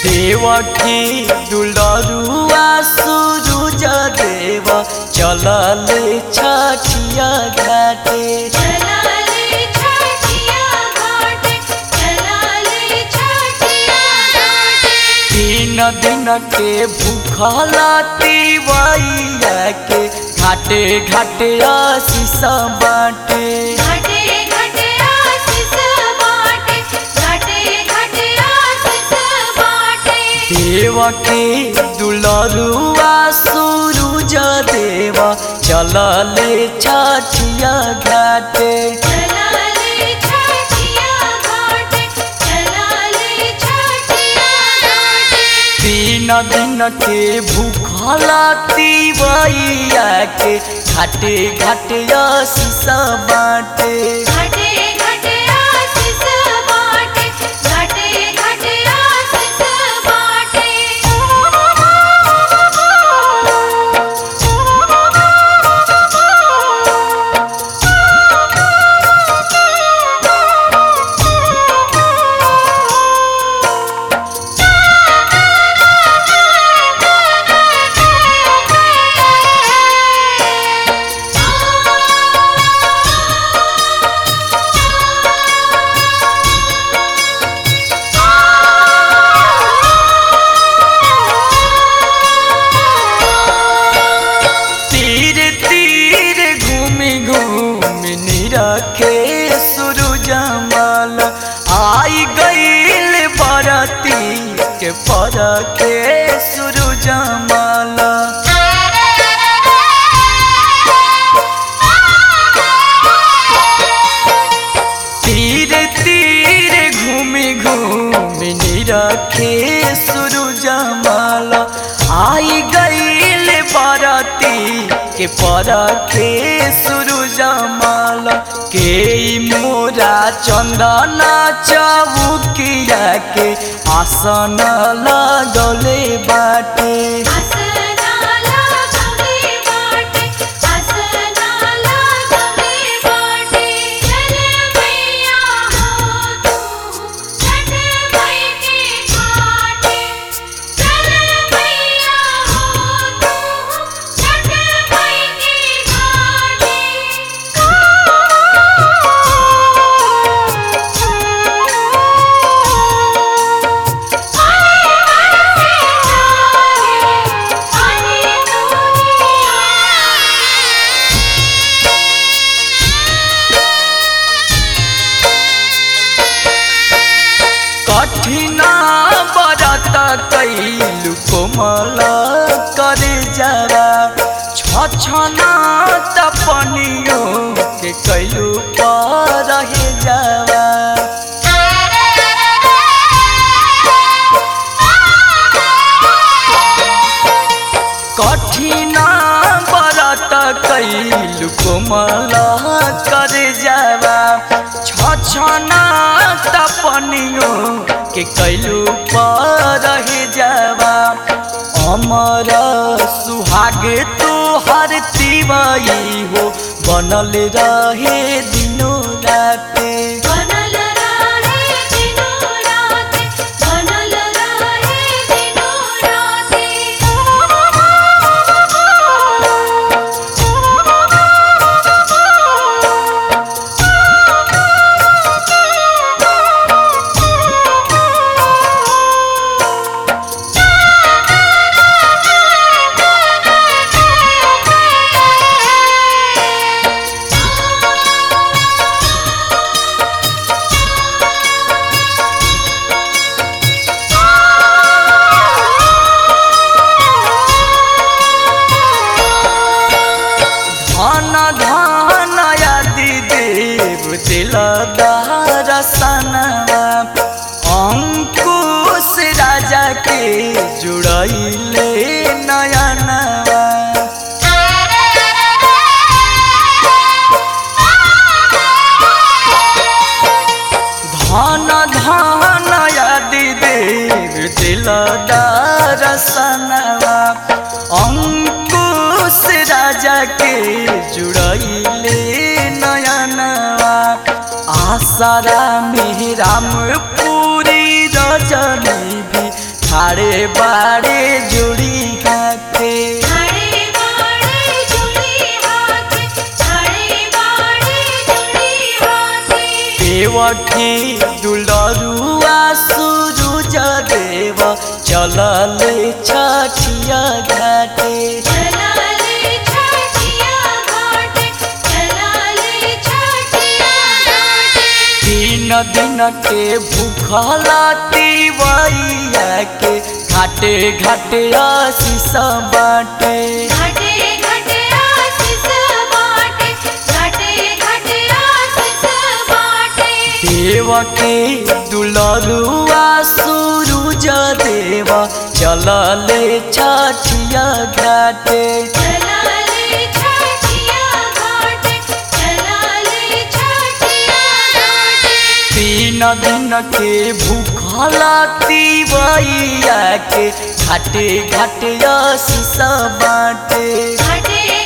देवकी दुलरुआ सुरुज देव चलले छठिया घाटे चलाले छठिया घाटे चलाले छठिया घाटे तीन दिन के भूखला तिवैया के घाटे घाटे आशीष बाटे घाटे घाटे आशीष बाटे घाटे घाटे आशीष बाटे देवकी दुलरुआ सुरुज देव चलले छठिया घाटे चलाले छठिया घाटे चलाले छठिया घाटे तीन दिन के भूखला तिवैया के घाटे घाटे आशीष बाटे घाटे घाटे आशीष बाटे घाटे घाटे आशीष तीर तीर घूमी घूमी निरखे सूरज माल आई गईल बरती के परखे सूरज माल तीर तीर घूमी घूमी निरखे सूरज माल आई गईल बरती के परखे सूरज माल के मोरा चंदना चौकिया के आसन लगले बाटे आसनाला गंगे बाटे आसनाला गंगे बाटे चल मैया हो तू छठ मई के घाटे चल मैया हो तू छठ मई के कठिना बरत कैलु कोमल करे जरा छछना तपनियो के कैलु पर रहे जावा कठिना बरत कैलु कोमल करे जावा छछना तपनियो के कैलु पर रहे जावा अमर सुहाग तोहर तिवई हो बनल रहे दिनो राते बनल रहे दिनो राते बनल रहे दिनो धन धन यदि देव दिलदार सनवा अंकुश राजा के जुड़ैले नयनवा धन धन यदि देव दिलदार सनवा अंकुश राजा के जुड़ैले नयनवा आसारा में राम पूरी रजनी भी खाड़े बाड़े जुड़ी हाथे खड़े बाड़े जुड़ी हाथ खड़े बाड़े जुड़ी हाथ देवठी दुलरुआ सूरज देव चलल छठिया घाटे चलाले छठिया घाट चलाले छठिया घाट तीन दिन के भूखला तिवैया के घाटे घाटे आशीष बाटे घाटे घाटे आशीष बाटे घाटे घाटे आशीष बाटे देव के दुलरुआ सूरज देव चलले छठिया घाटे चलाले छठिया घाट चलाले छठिया घाट तीन दिन के भूखला तिवैया के घाटे घाटे आशीष बाटे घाटे